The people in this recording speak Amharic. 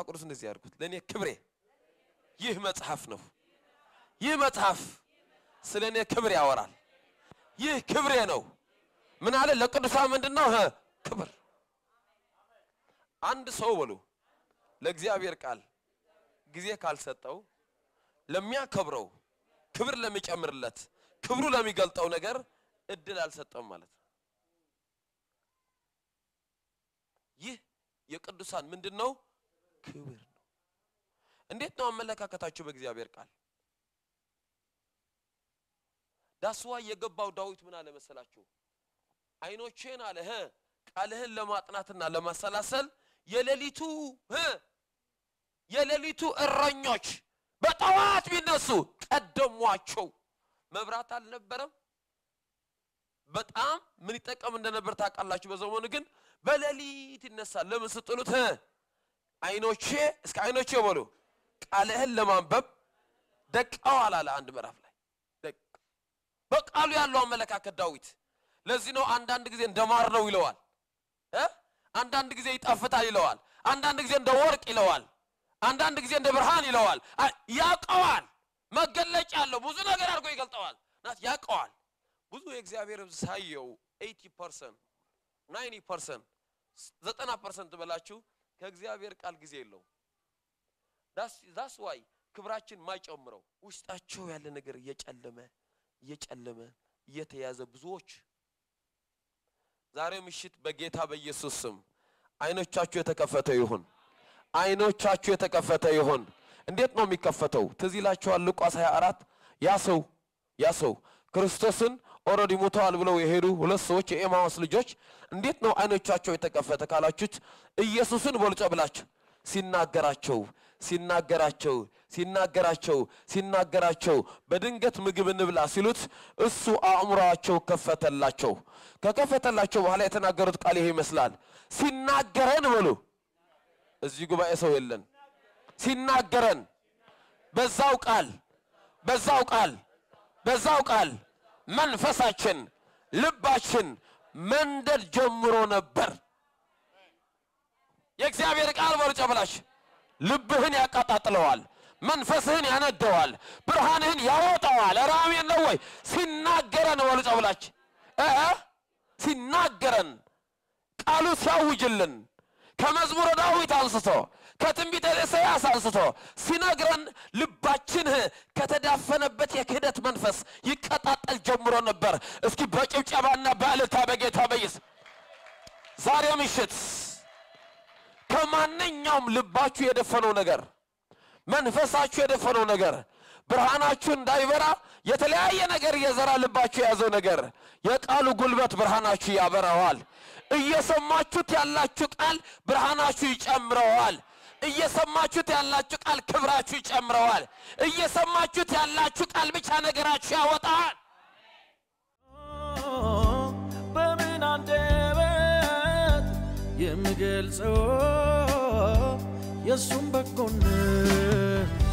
ቅዱስ እንደዚህ ያድርጉት። ለእኔ ክብሬ ይህ መጽሐፍ ነው። ይህ መጽሐፍ ስለ እኔ ክብር ያወራል። ይህ ክብሬ ነው። ምን አለ ለቅዱሳን ምንድን ነው እ ክብር። አንድ ሰው በሉ ለእግዚአብሔር ቃል ጊዜ ካልሰጠው ለሚያከብረው ክብር ለሚጨምርለት ክብሩ ለሚገልጠው ነገር እድል አልሰጠም ማለት ነው። ይህ የቅዱሳን ምንድን ነው? ክብር ነው። እንዴት ነው አመለካከታችሁ በእግዚአብሔር ቃል? ዳስዋ የገባው ዳዊት ምን አለ መሰላችሁ? አይኖቼን አለ ህ ቃልህን ለማጥናትና ለማሰላሰል የሌሊቱ ህ የሌሊቱ እረኞች በጠዋት ቢነሱ ቀደሟቸው። መብራት አልነበረም። በጣም ምን ይጠቀም እንደነበር ታውቃላችሁ። በዘመኑ ግን በሌሊት ይነሳል። ለምን ስጥሉት ህ አይኖቼ እስከ አይኖቼ በሉ ቃልህን ለማንበብ ደቀዋል አለ አንድ ምዕራፍ ላይ ደቅ በቃሉ ያለው አመለካከት ዳዊት። ለዚህ ነው አንዳንድ ጊዜ እንደ ማር ነው ይለዋል እ አንዳንድ ጊዜ ይጣፍጣል ይለዋል። አንዳንድ ጊዜ እንደ ወርቅ ይለዋል። አንዳንድ ጊዜ እንደ ብርሃን ይለዋል። አ- ያውቀዋል። መገለጫ አለው። ብዙ ነገር አድርጎ ይገልጠዋል። ናት ያውቀዋል። ብዙ የእግዚአብሔር ሕዝብ ሳየው 80 ፐርሰንት 90 ፐርሰንት ዘጠና ፐርሰንት በላችሁ ከእግዚአብሔር ቃል ጊዜ የለውም። ዳስ ዋይ ክብራችን ማይጨምረው ውስጣቸው ያለ ነገር እየጨለመ እየጨለመ እየተያዘ ብዙዎች ዛሬ ምሽት በጌታ በኢየሱስ ስም አይኖቻችሁ የተከፈተ ይሁን። አይኖቻችሁ የተከፈተ ይሁን። እንዴት ነው የሚከፈተው? ትዝ ይላችኋል ሉቃስ 24 ያ ሰው ያ ሰው ክርስቶስን ኦልሬዲ ሞተዋል ብለው የሄዱ ሁለት ሰዎች የኤማውስ ልጆች እንዴት ነው አይኖቻቸው የተከፈተ ካላችሁት ኢየሱስን በልጮ ብላችሁ ሲናገራቸው ሲናገራቸው ሲናገራቸው ሲናገራቸው በድንገት ምግብ እንብላ ሲሉት እሱ አእምሯቸው ከፈተላቸው። ከከፈተላቸው በኋላ የተናገሩት ቃል ይሄ ይመስላል። ሲናገረን በሉ እዚህ ጉባኤ ሰው የለን። ሲናገረን በዛው ቃል በዛው ቃል በዛው ቃል መንፈሳችን ልባችን መንደድ ጀምሮ ነበር። የእግዚአብሔር ቃል በርጨ ብላሽ ልብህን ያቃጣጥለዋል፣ መንፈስህን ያነደዋል፣ ብርሃንህን ያወጣዋል። ኧረ አሜን ነው ወይ? ሲናገረን በርጨ ብላች እ ሲናገረን ቃሉ ሲያውጅልን ከመዝሙረ ዳዊት አንስቶ ከትንቢተ ኢሳይያስ አንስቶ ሲነግረን ልባችን ከተዳፈነበት የክህደት መንፈስ ይቀጣጠል ጀምሮ ነበር። እስኪ በጭብጨባና በእልልታ በጌታ በኢየሱስ ዛሬ ምሽት ከማንኛውም ልባችሁ የደፈነው ነገር መንፈሳችሁ የደፈነው ነገር ብርሃናችሁ እንዳይበራ የተለያየ ነገር የዘራ ልባችሁ የያዘው ነገር የቃሉ ጉልበት ብርሃናችሁ ያበራዋል። እየሰማችሁት ያላችሁ ቃል ብርሃናችሁ ይጨምረዋል። እየሰማችሁት ያላችሁ ቃል ክብራችሁ ይጨምረዋል። እየሰማችሁት ያላችሁ ቃል ብቻ ነገራችሁ ያወጣል። በምን አንደበት የምገልጸው የእሱም በጎነት